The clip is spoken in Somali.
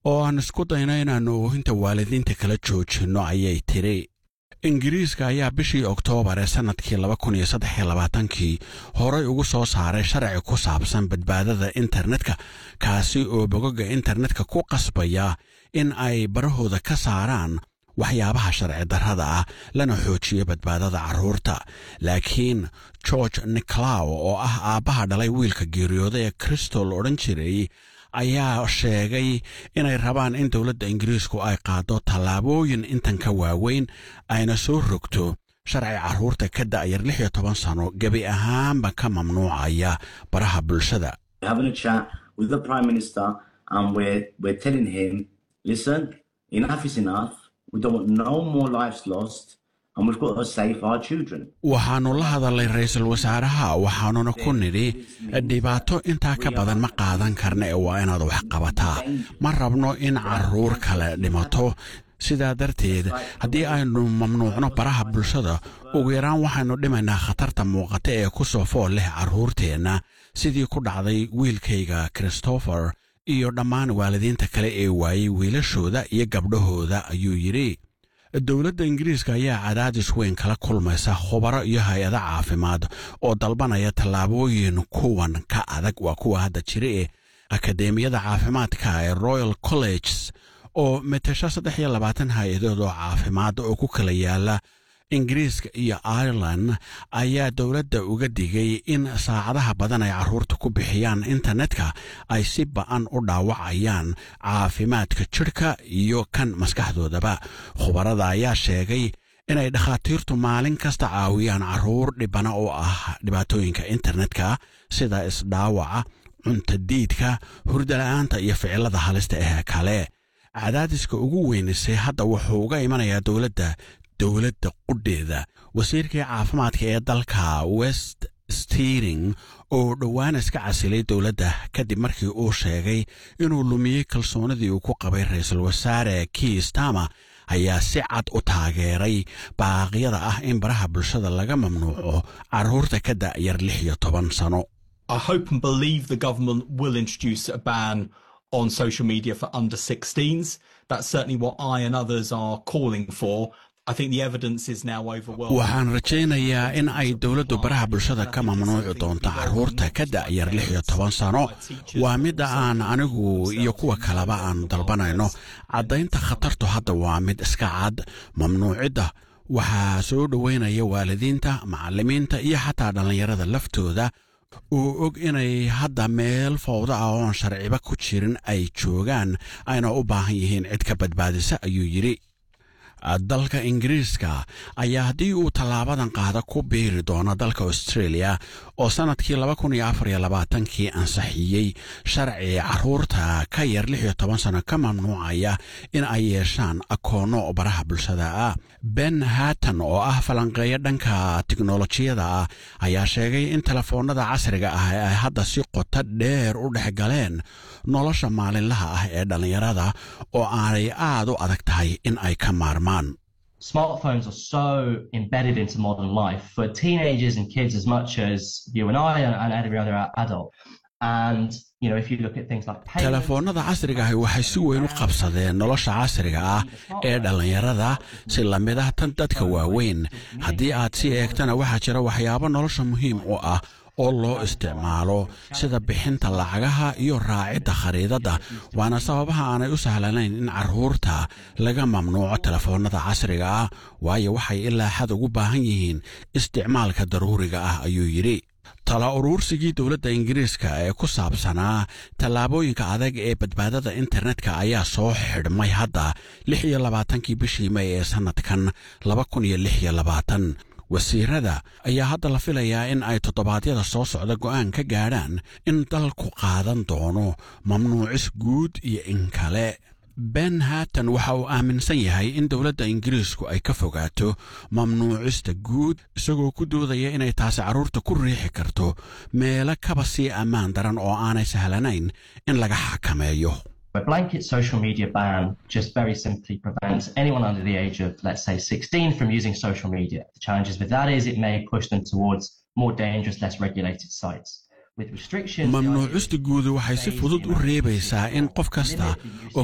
oo aan isku dayno inaannu oohinta waalidiinta kala joojinno ayay tidhi ingiriiska ayaa bishii oktoobar ee sannadkii kii horay ugu soo saaray sharci ku saabsan badbaadada internetka kaasi oo bogoga internetka ku qasbaya in ay barahooda ka saaraan waxyaabaha sharci darrada ah lana xoojiyo badbaadada carruurta laakiin george nicolaw oo ah aabbaha dhalay wiilka geeriyooda ee cristol odhan jiray ayaa sheegay inay rabaan in dowladda ingiriisku ay qaado tallaabooyin intan ka waaweyn ayna soo rogto sharci carruurta ka da'yar lix iyo toban sano gebi ahaanba ka mamnuucaya baraha bulshada waxaannu la hadalnay ra'iisul wasaaraha waxaanuna ku nidhi dhibaato intaa ka badan ma qaadan karna ee waa inaad wax qabataa ma rabno in carruur kale dhimato sidaa darteed haddii aynu mamnuucno baraha bulshada ugu yaraan waxaynu dhimaynaa khatarta muuqata ee ku soo fool leh carruurteenna sidii ku dhacday wiilkayga christopher iyo dhammaan waalidiinta kale ee waayey wiilashooda iyo gabdhahooda ayuu yidhi dowladda ingiriiska ayaa cadaadis weyn kala kulmaysa khubaro iyo hay-ado caafimaad oo dalbanaya tallaabooyin kuwan ka adag waa kuwa hadda jira ee akadeemiyada caafimaadka ee royal colleges oo matasho saddex iyo labaatan hay-adood oo caafimaad oo ku kala yaala ingiriiska iyo ireland ayaa dowladda uga digay in saacadaha badan ay carruurta ku bixiyaan internetka ay si ba'an u dhaawacayaan caafimaadka jidhka iyo kan maskaxdoodaba khubarada ayaa sheegay inay dhakhaatiirtu maalin kasta caawiyaan carruur dhibana oo ah dhibaatooyinka internetka sida isdhaawaca cuntadiidka hurdala-aanta iyo ficilada halista ah kale cadaadiska ugu weynisay hadda wuxuu uga imanayaa dowladda dowladda qudheeda wasiirkii caafimaadka ee dalka west stiring oo dhowaan iska casilay dowladda kadib markii uu sheegay inuu lumiyey kalsoonidii uu ku qabay ra-iisul wasaare kiistama ayaa si cad u taageeray baaqyada ah in baraha bulshada laga mamnuuco carruurta ka da'yar lix iyo toban sano on social media for under 16s. That's certainly what I and others are calling for. I think the evidence is now overwhelming. waxaan rajaynayaa in ay dowladdu baraha bulshada ka mamnuuci doonto carruurta ka da'yar lix iyo toban sano waa midda aan anigu iyo kuwa kaleba aan dalbanayno caddaynta khatartu hadda waa mid iska cad mamnuucidda waxaa soo dhoweynaya waalidiinta macallimiinta iyo xataa dhallinyarada laftooda uu og inay hadda meel fowda ah oon sharciba ku jirin ay joogaan ayna u baahan yihiin cid ka badbaadisa ayuu yidhi dalka ingiriiska ayaa haddii uu tallaabadan qaada ku biiri doono dalka australia oo sannadkii kii ansaxiyey sharci carruurta ka yar lix iyo toban sano ka mamnuucaya in ay yeeshaan akoonno baraha bulshada ah ben hatton oo ah falanqeeyo dhanka tiknolojiyada ah ayaa sheegay in telefoonnada casriga ah ay hadda si qoto dheer u dhex galeen nolosha maalinlaha ah ee dhallinyarada oo aanay aad u adag tahay in ay ka maarmaan Smartphones are so embedded into modern life for teenagers and kids as much as you and I and, and every other adult. And you know, if you look at things like telefoonnada casriga ahi waxay si weyn u qabsadeen nolosha casriga ah ee dhallinyarada si lamid ah tan dadka waaweyn haddii aad si eegtana waxaa jira waxyaabo nolosha muhiim u ah oo loo isticmaalo sida bixinta lacagaha iyo raacidda khariidadda waana sababaha aanay u sahlanayn in carruurta laga mamnuuco telefoonnada casriga ah waayo waxay ilaa xad ugu baahan yihiin isticmaalka daruuriga ah ayuu yidhi tala uruursigii dowladda ingiriiska ee ku saabsanaa tallaabooyinka adag ee badbaadada internetka ayaa soo xidhmay hadda lix iyo labaatankii bishii may ee sannadkan laba kun iyo lix iyo labaatan wasiirada ayaa hadda la filayaa in ay toddobaadyada soo socda go'aan ka gaadhaan in dalku qaadan doono mamnuucis guud iyo in kale ben hatton waxa uu aaminsan yahay in dowladda ingiriisku ay ka fogaato mamnuucista guud isagoo ku doodaya inay taasi carruurta ku riixi karto meelo kaba sii ammaan daran oo aanay sahlanayn in laga xakameeyo A blanket social media ban just very simply prevents anyone under the age of, let's say, 16 from using social media. The challenges with that is it may push them towards more dangerous, less regulated sites. mamnuucista guudu waxay si fudud u reebaysaa in qof kasta oo